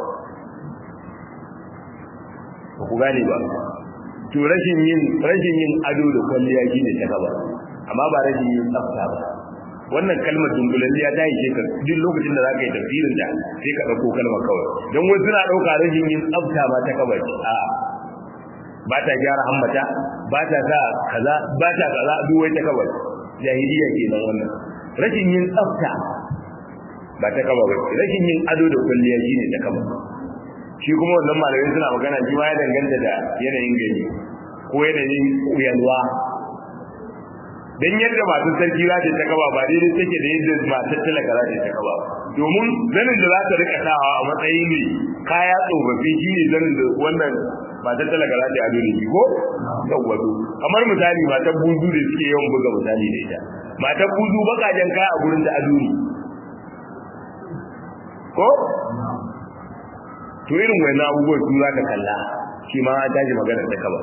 ba ku gane ba to rashin yin rashin yin ado da kwalliya shine ta gaba amma ba rashin yin tsafta ba wannan kalmar dungulalliya ta yi ka duk lokacin da zaka yi tafsirin da sai ka dauko kalmar kawai don wasu suna dauka rashin yin tsafta ba ta kaba ce a ba ta gyara hammata ba ta sa kaza ba ta kaza duk wai ta kaba jahiliya kenan wannan rashin yin tsafta ba ta kaba ba rashin yin ado da kwalliya shine ta kaba shi kuma wannan malamai suna magana shi ma ya danganta da yanayin gani ko yanayin yalwa dan yadda masu sarki za ta kaba ba daidai take da yadda masu talaka za ta kaba domin zanin da za ta rika sawa a matsayin ne kaya tsofaffi shi ne zanin da wannan masu talaka za ta ado da shi ko yawwato kamar misali matan buzu da suke yawan buga misali da ita matan buzu bakajen kaya a gurin ta ado ne ko to irin wani abubuwan su za ka kalla shi ma an tashi magana da kaba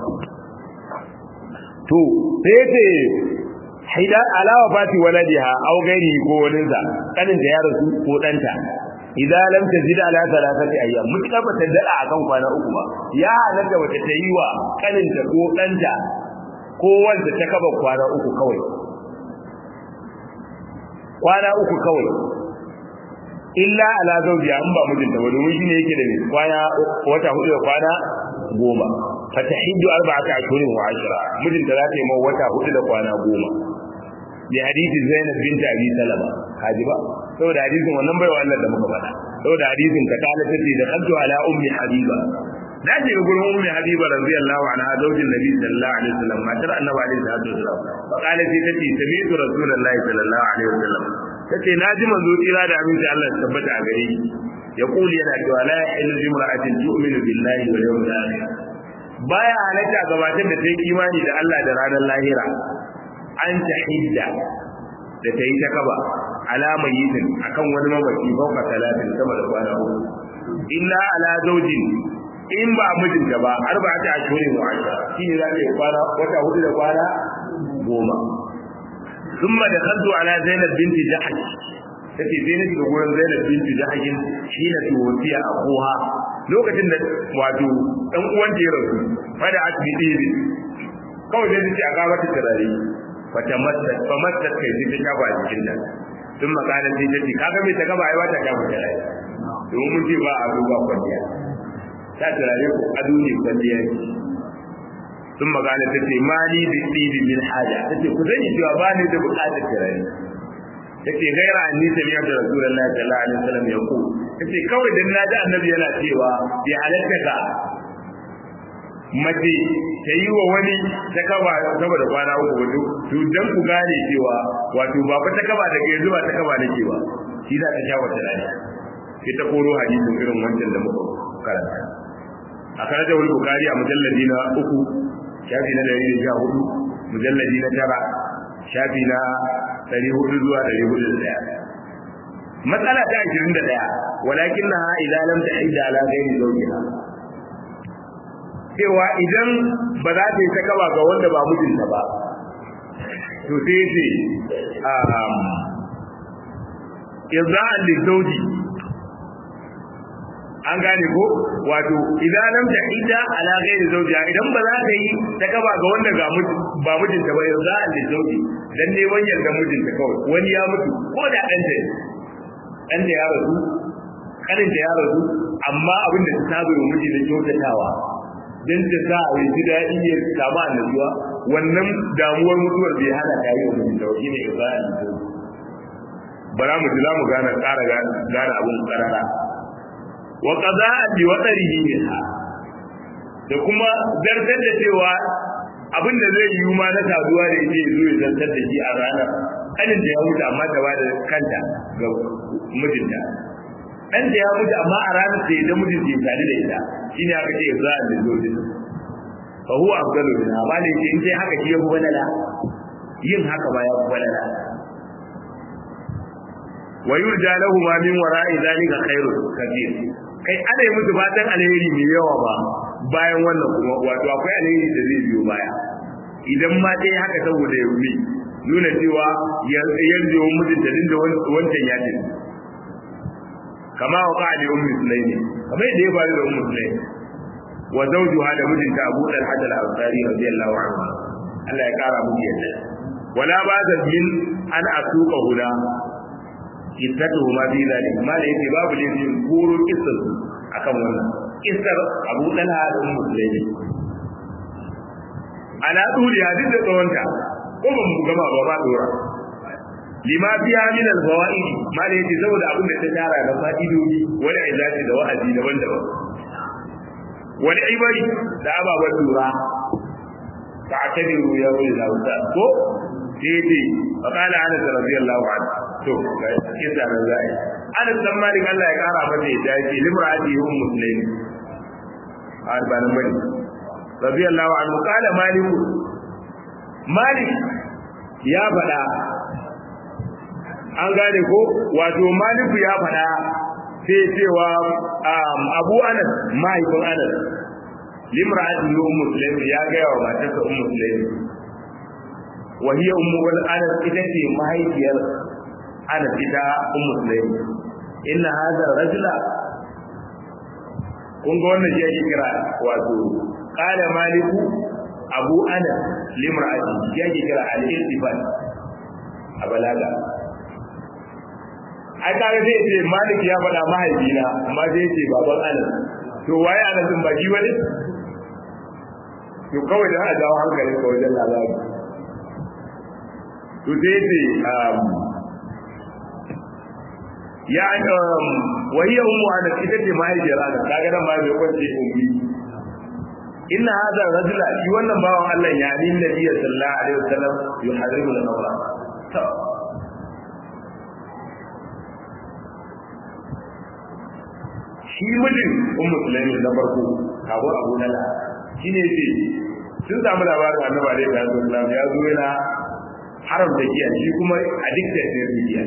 to sai ce haida alawa fati waladiha aw gairi ko wani sa kanin ta ya rasu ko danta idan lam tajid ala thalathati ayyam mutka ba ta dada akan kwana uku ba ya halatta wata ta yi wa kanin ta ko danta ko wanda ta kaba kwana uku kawai kwana uku kawai illa ala zawjiya in ba mijinta ba domin shine yake da kwana wata hudu da kwana goma fatahiddu arba'ata ashhurin wa ashra mijinta za ta yi mawa wata hudu da kwana goma bi hadisi Zainab bint Abi Salama kaji ba saboda hadisin wannan baiwa Allah da muka faɗa saboda hadisin ka kala tace da kantu ala ummi habiba da ce gurin ummi habiba radiyallahu anha zaujin nabi sallallahu alaihi wasallam matar annabi alaihi salatu wasallam fa kala sai tace sami'tu rasulullahi sallallahu alaihi wasallam tace naji manzo tsira da aminci Allah ya tabbata a gare shi ya kuli yana cewa la yahillu limra'atin tu'minu billahi wal yawmil akhir baya halatta gabatar da ta yi imani da Allah da ranar lahira an ta hidda da ta yi ta kaba alama yitin akan wani mamaci fauka talatin sama da kwana uku illa ala zaujin in ba mijinta ba arba ta ashirin wa ashara shine za ta yi kwana wata hudu da kwana goma ثم دخلت على زينب بنت جحش tace sai na shiga gurin Zainab binti Jahsh shi na tuwfiya akuha lokacin da wato dan uwan ta ya rasu fada asbiti kawai sai ta aka mata turare wata matta fa matta kai sai ta shafa a jikin ta sun makana sai ta ce kaga me ta gaba ai ba ta shafa turare domin mun ce ba a duba kwalliya ta turare ko ado ne kwalliya sun magana ta ce mali bi tsibi min haja ta ce ku sani cewa ba ni da bukatar turare ta ce gaira an nisa ne da rasulullahi sallallahu alaihi wasallam ya ku ta ce kawai dan na ji annabi yana cewa bi halatta ka mace ta yi wa wani ta kaba saboda kwana uku wato to dan ku gane cewa wato ba fa ta kaba daga yanzu ba ta kaba nake ba shi za ta sha wata rana sai ta koro hadisin irin wancan da muka karanta a karanta wani bukari a mujalladi na uku shafi na dari da sha hudu mujalladi na tara shafi na dari hudu zuwa dari hudu da daya matsala ta ashirin da daya walakin na idan lam ta idda ala gairi zaujiha cewa idan ba za ta yi ta kaba ga wanda ba mijinta ba to sai ce irza'an lizauji an gane ko wato idan lam ta idda ala ghairi zawjiha idan ba za ta yi ta kaba ga wanda ga ba mijinta ba irza'an lizauji dan ne wanyar da mijinta kawai wani ya mutu ko da dan ta dan da ya rasu kanin da ya rasu amma abin da ta saba wa miji da kyautatawa dan ta sa a yi daɗi ya samu annabiwa wannan damuwar mutuwar bai hana ta yi wa mijinta wa shine irza'an lizauji bara mu ji za mu gane ƙara gane abin ƙarara wa qada'a bi wadarihi minha da kuma zartar da cewa abin da zai yi ma na saduwa da yake zo ya zartar da shi a ranar kanin da ya mutu amma ta bada kanta ga mijinta dan da ya mutu amma a ranar da ya mijin ya tare da ita shine aka ce za a da zoji fa huwa afdalu min amma ne in sai haka shi ya fi balala yin haka ba ya fi balala wa yurja lahu ma min wara'i zalika khairun kabir kai ana yi musu fatan alheri mai yawa ba bayan wannan kuma wato akwai alheri da zai biyo baya idan ma dai haka saboda ya rumi nuna cewa yanzu yawan mutunta din da wancan ya ce kama wa ka'ali ummi sulaimi kamar yadda ya faru da ummi sulaimi wa zawjuha da mijinta Abu Talha al-Ansari radiyallahu anhu Allah ya kara musu yadda wala ba da min an asuka huda kissatu ma fi zalik ma da yake babu ne yin koro kissar akan wannan kissar Abu Talha da Ummu Sulaimi ana duri hadin da tsawonta ko ban mu gama ba ba dora lima fiha min al-fawaid ma da yake saboda abin da ta tara da fa'idodi wani izati da wa'azi daban-daban wani ibari da ababen lura ta'tabiru ya ulil awsat ko sai fa qala anas radiyallahu anhu to kisa da zai anas dan malik Allah ya kara masa ya dace limrati hum muslim arbanan bani radiyallahu anhu qala malik malik ya fada an gane ko wato malik ya fada sai cewa abu anas mahaifin anas limrati hum muslim ya ga wa matarsa ummu muslim وهي أم أنس إذا ما هي أنس إذا أم سليم إن هذا الرجل kun ga wannan shi kira wato qala maliku abu anas limra'ati shi kira al-iltifat a balaga ai kare zai ce malik ya faɗa mahaifina amma zai ce baban anas to waye anas din ba shi bane to kawai da a jawo hankalin ka wajen labari to sai ce ya wahiya ummu ana ita ce mahaifiyar ana kaga nan ma bai kwance ummi inna hadha rajula shi wannan bawan Allah ya ni nabi sallallahu alaihi wasallam yuhadiru al-nawra to shi mijin ummu sulaimi na farko kawo abu nala shine ce sun samu labarin annabi alaihi wasallam ya zo yana haramta giya shi kuma addicted ne da giya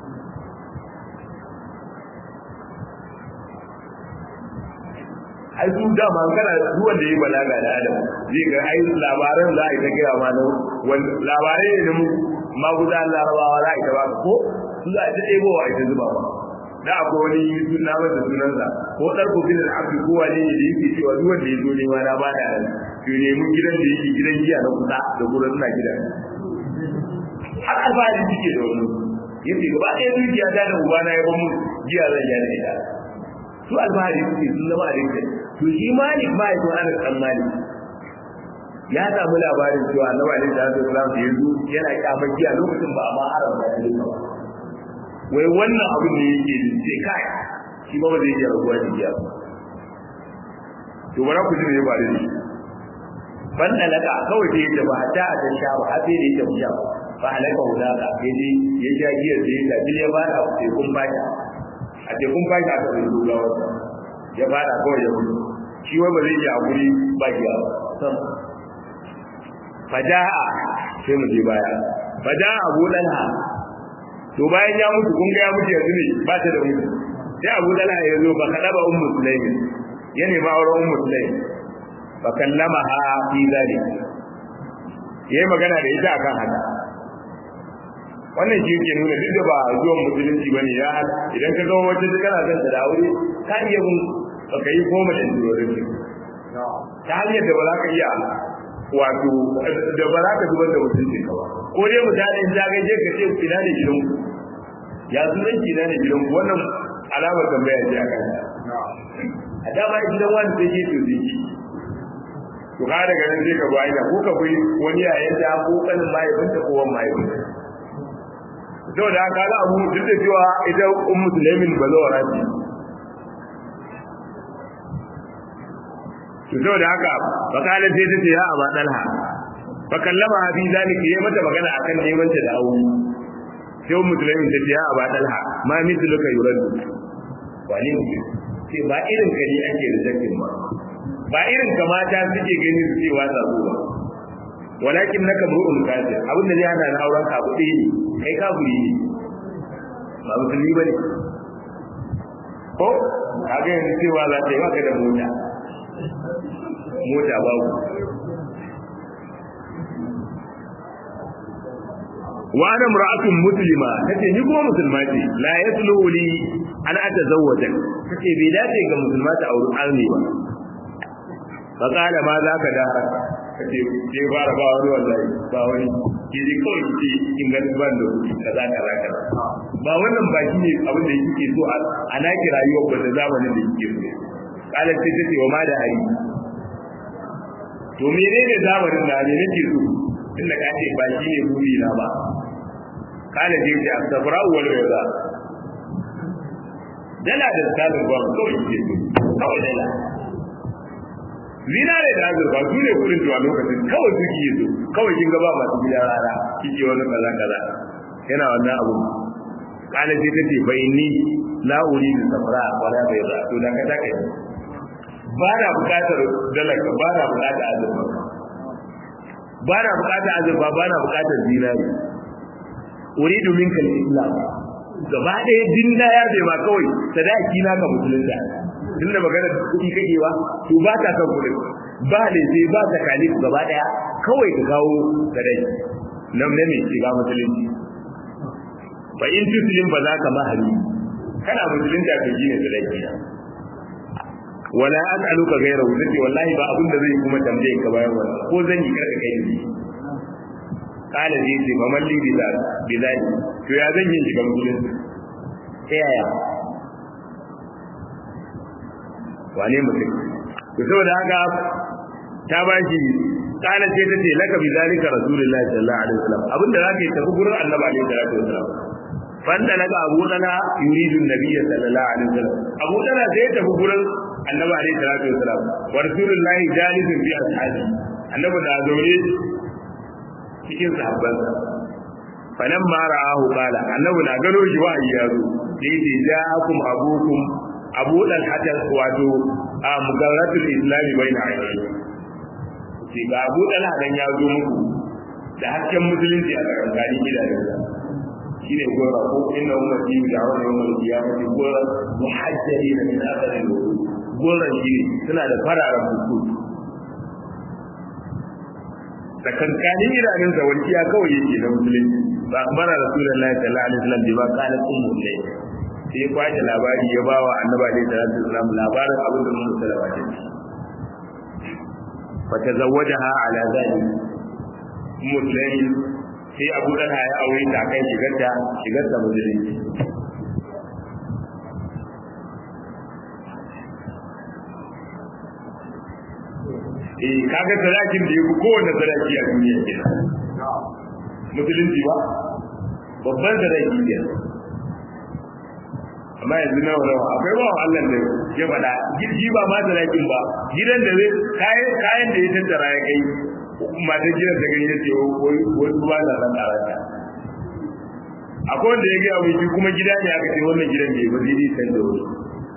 ai su dama kana duk wanda yayi balaga da adam zai ga ai labaran za a yi ta gaya ma na labarai ne mu magudan larabawa za a yi ta ba ko su za a ta ɗebo wa ita zuba ba da akwai wani suna masa sunansa ko ɗar ko bin al'abdi ko wani ne da yake cewa duk wanda ya zo nema na ba da to nemi gidan da yake gidan giya na kusa da gurin suna gida har alfahari suke da wani yace gaba ɗaya dukiya ta da ubana ya bamu giya zan ya da ita su alfahari suke sun zama a rinka to shi malik ma ya ana san malik ya samu labarin cewa annabi alaihi salatu wasallam da yazo yana kyamar giya lokacin ba a ma haramta da ita ba wai wannan abin da yake ce kai shi ba ba zai iya rabuwa da giya to bara ku ji me ba da shi ban dalaka kawai da yake ba hatta a ta sha ba har sai da yake sha ba halaka hulaka yaje ya sha giyar da ya bil ya bada tekun bata a tekun bata aka zai dogawa ya bada kawai ya mutu shi wai ba zai iya hakuri ba giya ba sam faja'a sai mu je baya faja'a abu dalha to bayan ya mutu kun ga ya mutu yanzu ne ba ta da mutu sai abu dalha ya zo ba kada ba ummu sulaimin ya nema auren ummu sulaimin fa kallamaha fi zalik yayi magana da ita akan haka wannan shi yake nuna duk da ba zuwan musulunci bane ya idan ka ga wata da kana son ta da aure ka iya mun baka yi koma da turorin ta hanyar da ba za ka iya wato da ba za ka zubar da mutunci ka ba ko dai mutane in zagaye je ka ce ina ne gidan ku ya sunan ki ina ne gidan ku wannan alamar tambaya ce akan a dama gidan wani sai ke to zai to ka daga nan sai ka ba ina ko ka bi wani yayin da ko kanin mahaifinta ko wani mahaifinta sau da haka abu duk da cewa ita un musulmin ba zo rafi to sau da haka bakalar sai ta ce ya aba dalha fa kallama abi zalika yayi mata magana akan neman ta da aure sai un musulmin ta ce ya aba dalha ma mithluka yurad wani mutum ce ba irin ka ne ake da zakin ba ba irin ka mata suke gani su ce wata zuwa walakin naka mu'un kafir abinda zai hana na auren ka kuɗi ne kai kafiri ne ba musulmi bane ko kaga yanzu cewa za ta yi maka da mota mota babu wa ana mar'atun muslima tace ni kuma musulma ce la yasluhu li an atazawwaja tace bai dace ga musulma ta auri arni ba fa qala ma za ka da kace ke fara ba wani wallahi ba wani ke ji kawai ce in ga ban da kuɗi kaza kaza kaza ba wannan ba shi ne abin da yake so a naki rayuwar ba da zamanin da yake so kala ce tace wa ma da hari to menene zamanin da ne nake so inda ka ce ba shi ne buri na ba kala ce ce asabra wal bayda dala da sabon ba kawai ce kawai dala zinare da azurfa su ne kudin tuwa lokacin kawai suke yi su kawai kin gaba masu gidan rana kike wani kaza kaza yana wannan abu kana ce ta ce bai ni la uri da safra wala bai ra to da ka take ba na bukatar dalaka ba na bukatar azurfa ba na bukatar azurfa ba na bukatar zinare uridu minka al-islam gaba ɗaya din da ya bai ma kawai sadaki na ka musulunta tun da magana kuɗi kake ba to ba ta kan kuɗin ba da sai ba ta kalif gaba ɗaya kawai ka kawo sadaki nan ne mai shiga musulunci fa in tuslim ba za ka mahali kana musulunta ka ji ne sadaki wala as'aluka ghayra wuzati wallahi ba abin da zai kuma tambaye ka bayan wannan ko zan yi karka kai ni kala zai ce faman li bilal to ya zan yi shiga musulunci ta yaya wane mutum to saboda haka ta ba shi kana ce tace laka bi zalika rasulullahi sallallahu alaihi wasallam abinda zaka yi tafi gurin annabi alaihi salatu wasallam fanda naga abu dana yuridu nabiyya sallallahu alaihi wasallam abu dana sai ya tafi gurin annabi alaihi salatu wasallam wa rasulullahi jalisun bi ashabi annabi da zaune cikin sahabbansa falan ma ra'ahu qala annabi na gano shi wa ya zo sai ce ja'akum abukum abu dan hatta wato a mugarratul islami baina ayyuka ce ga abu dan hadan ya zo muku da hasken musulunci a tsakanin gidajensa shine gora ko inna ummati da'awna yawmal qiyamati gora muhajjalina min athari goran shi suna da fararen fuku da kankanin idanunsa walƙiya kawai yake na musulunci ba bara rasulullahi sallallahu alaihi wasallam bai ba kana ummu ne sai ya kwace labari ya bawa annabi alaihi salatu wasallam labarin abin da ummu salama ta ce fa tazawwajaha ala zalik ummu sulaim sai abu dana ya aure ta kan shigarta shigarta musulunci eh kaga sadakin da yake kowanne sadaki a duniya ke musulunci ba babban sadaki ke amma yanzu nawa nawa akwai ba Allah da ya faɗa girgi ba ma sadakin ba gidan da zai kayan kayan da ya tattara ya kai matan gidan da gani ya ce wai ruwa na ran karanta akwai wanda ya gaya mai kuma gida ne aka ce wannan gidan bai ba zai san da wani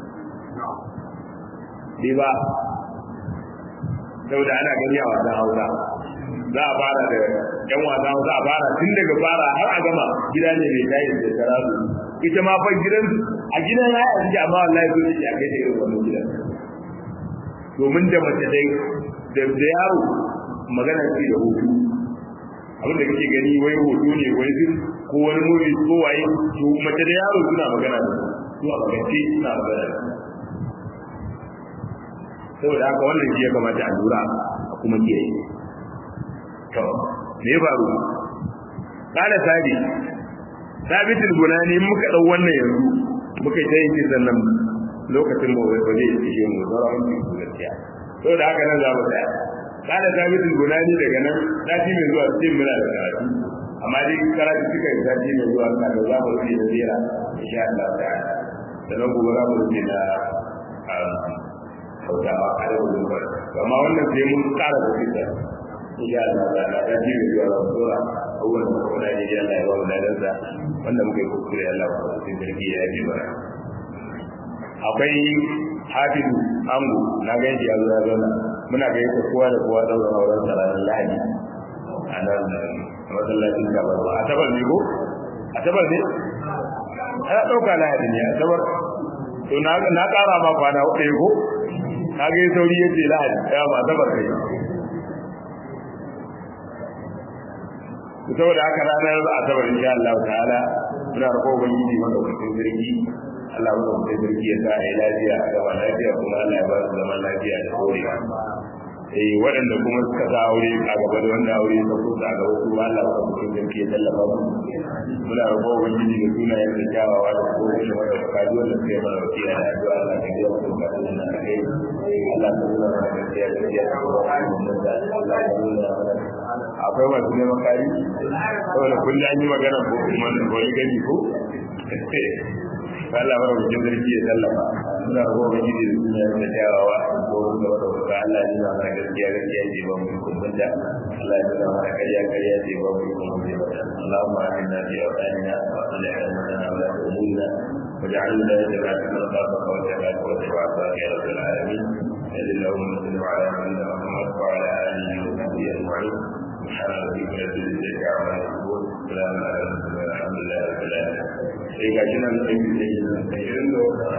bai ba saboda ana gani a wasan hausa za a fara da yan wasan hausa a fara tun daga fara har a gama gida ne mai tayi da karatu ita ma fa gidan a gidan ya yi amma wallahi zo ne a kai da irin wannan gidan domin da mace dai da da yaro magana ce da hutu abin da kake gani wai hoto ne wai zin ko wani movie ko waye to mace da yaro suna magana da su a magance suna magana da saboda haka wannan shi ya kamata a lura a kuma kiyaye to me faru kana sabi sabitul bunani muka dau wannan yanzu muka ta yin kisan nan lokacin ba wai bane yake mu zara mun yi gaskiya saboda haka nan za mu tsaya kana sabitul bunani daga nan sati mai zuwa cikin muna da karatu amma dai karatu suka yi sati mai zuwa ka da za mu rufe da zira insha Allah ta'ala sannan gobe za mu rufe da hausawa a yau da gobe amma wannan sai mun kara da fita insha Allah ta'ala ta ji mai zuwa ran sura abubuwan da kuma da ya Allah ya ba mu ladansa wanda muka yi kuskure Allah ya ba mu sarki ya yi bara akwai hafizu angu na ga ya zo ya zauna muna ga yadda kowa da kowa daura auren sa ranar lahadi a nan masallacin gabar ba a tabar ne ko a tabar ne ana ɗauka lahadi ne a tabar to na ƙara ma kwana ɗaya ko ka ga sauri ya ce lahadi ya ma tabar kai saboda haka ranar asabar insha Allah ta'ala muna roƙo ubangiji madaukakin sarki Allah mu da sarki ya sa ai lafiya a gaba lafiya kuma Allah ya ba su zaman lafiya da dorewa eh waɗanda kuma suka sa aure a gaba da wanda aure ta kusa a gaba kuma Allah ya ba su sarki ya tallafa mu muna roƙo ubangiji da sunayen da kyawawa da kuma shi wanda ka ji wanda suka yi mana wasiya da addu'a Allah ka ji wasu ka ji na kai Allah ka nuna mana gaskiya gaskiya ka ba mu da Allah ka nuna mana akwai masu neman kari saboda kullum an yi magana ko kuma wani gani ko Allah ba mu jin zargi ya tallafa suna rago ga gidi da suna da kyawawa ko da wata wata Allah ya nuna mana gaskiya gaskiya ce ba mu kumbun da Allah ya nuna mana ƙarya ƙarya ce ba mu kumbun da Allahumma inna fi awtanina wa aslih lana wa la tu'mina واجعل ولايتنا في من خافك واتبعك واتبعك يا رب العالمين صل اللهم وسلم على نبينا محمد وعلى اله وصحبه اجمعين سبحان ربك رب العزه عما يصفون سلام على المرسلين الحمد لله رب العالمين sai ga shi nan sai